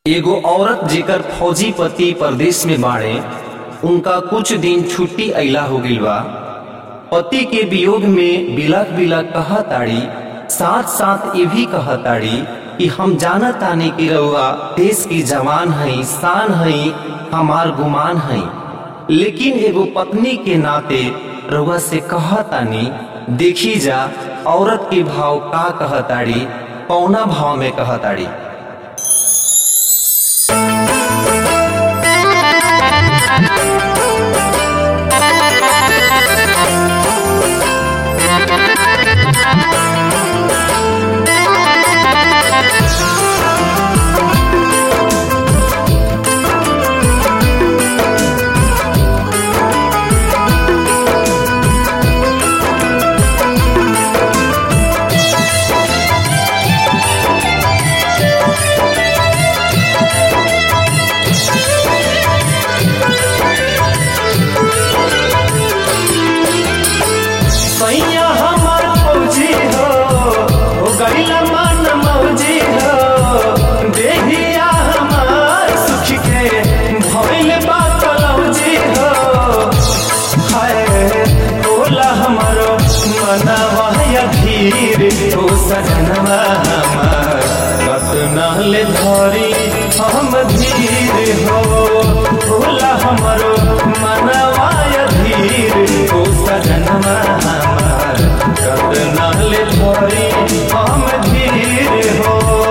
एगो औरत जेकर फौजी पति परदेश में बाड़े उनका कुछ दिन छुट्टी अइला हो गइल बा पति के वियोग में बिलक बिलक कहताड़ी साथ साथ ये भी कहताड़ी कि हम जाना तानी कि रउआ देश की जवान हई शान हई हमार गुमान हई लेकिन एगो पत्नी के नाते रउआ से कहतानी देखी जा औरत के भाव का कहताड़ी कौना भाव में कहताड़ी सैया हमर फौजी हो हो गईला मन मौजी हो देहिया हमार सुख के भइल बा कलौजी हो हाय बोला हमरो मनवा या धीर हो सजनवा हमार कतना ले धरी हम धीर हो बोला हमरो मनवा या धीर हो सजनवा हमार कतना ले धरी हम धीर हो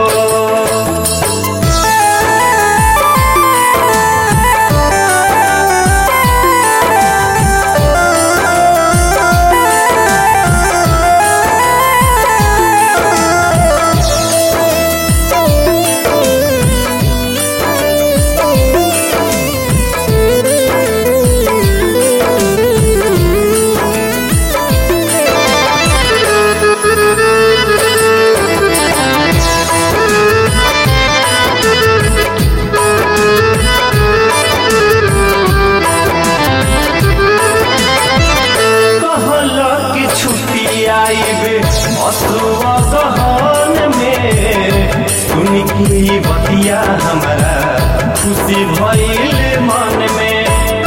कहला कि छुट्टी आईबे असुआ गहन में सुन की बतिया हमारा खुशी भइल मन में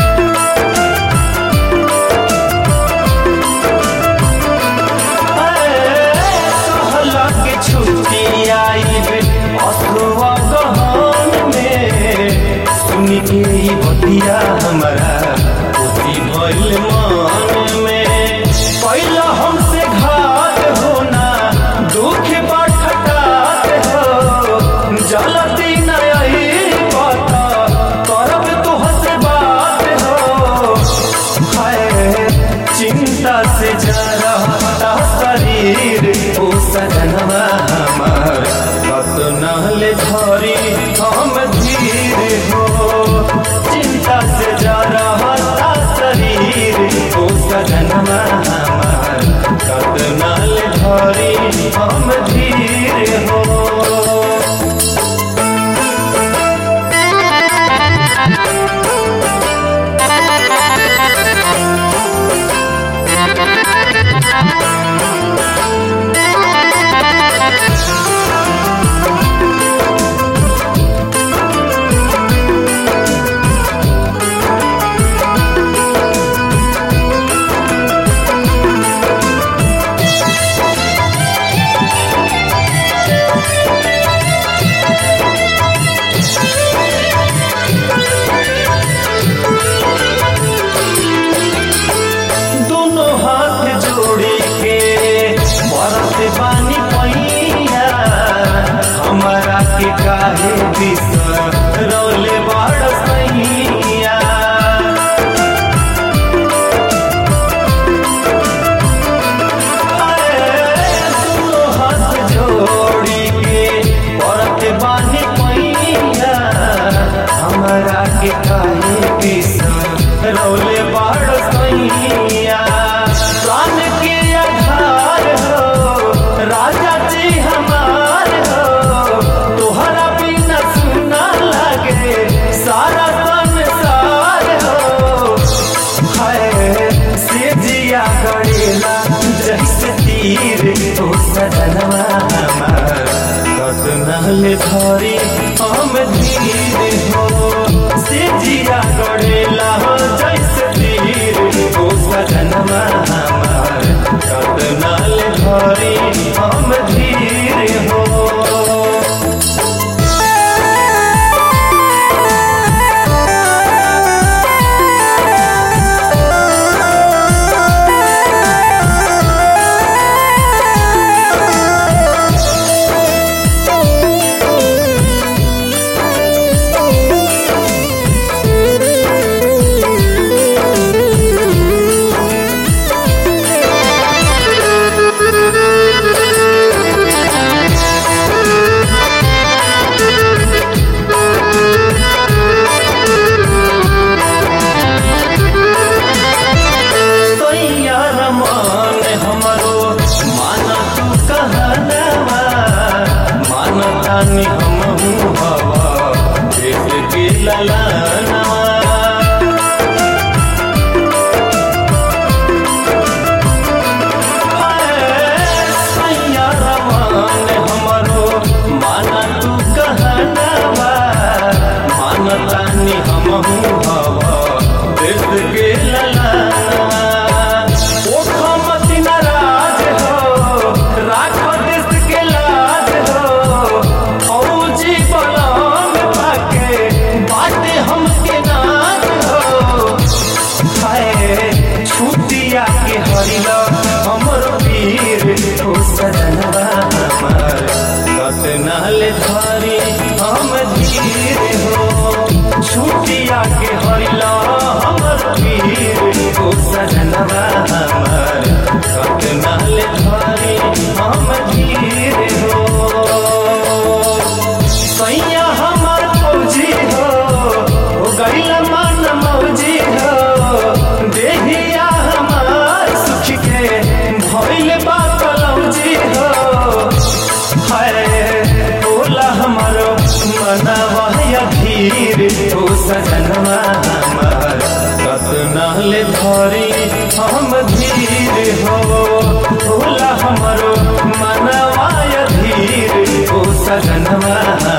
कहला कि छुट्टी आईबे असुआ गहन में सुन के ई बतिया हमारा खुशी भइल मन में पहिला हमसे घात होना दुख बठटात हो जलती नई पता करब तुहसे बात हो हाय चिंता से जरता शरीर ओ सजनवा हमार कतना ले धरी हम धीर हो चिंता से जरता शरीर ओ सजनवा हमार कतना ले धरी हम धीर हो दोनों हाथ जोड़ी के बरत बानी पैया हमारा के काहे बिसर रौले बड़ सैया दोनों हाथ जोड़ी के बरत बानी पैया हमारा के काहे बिसर रौले बड़ सैया प्राण के आधार हो राजा जी हमार हो तोहरा बिना सुना लगे सारा संसार हो हाय से जिया गड़ेला जैसे तीर तो सजनवा हमार कतना ले धरी हम धीर छुटिया के हरिला हमर पीर ओ सजनवा हमर कतना ले धरी हम धीर हो सैया हमर फौजी हो हो गइल मन मौजी हो देहिया हमार सुख के भइल बा कलौजी हो है बोला हमारो मनवा या धीर हो सजनवा हमार कतना ले धरी हम धीर हो बोला हमारो मनवा या धीर हो सजनवा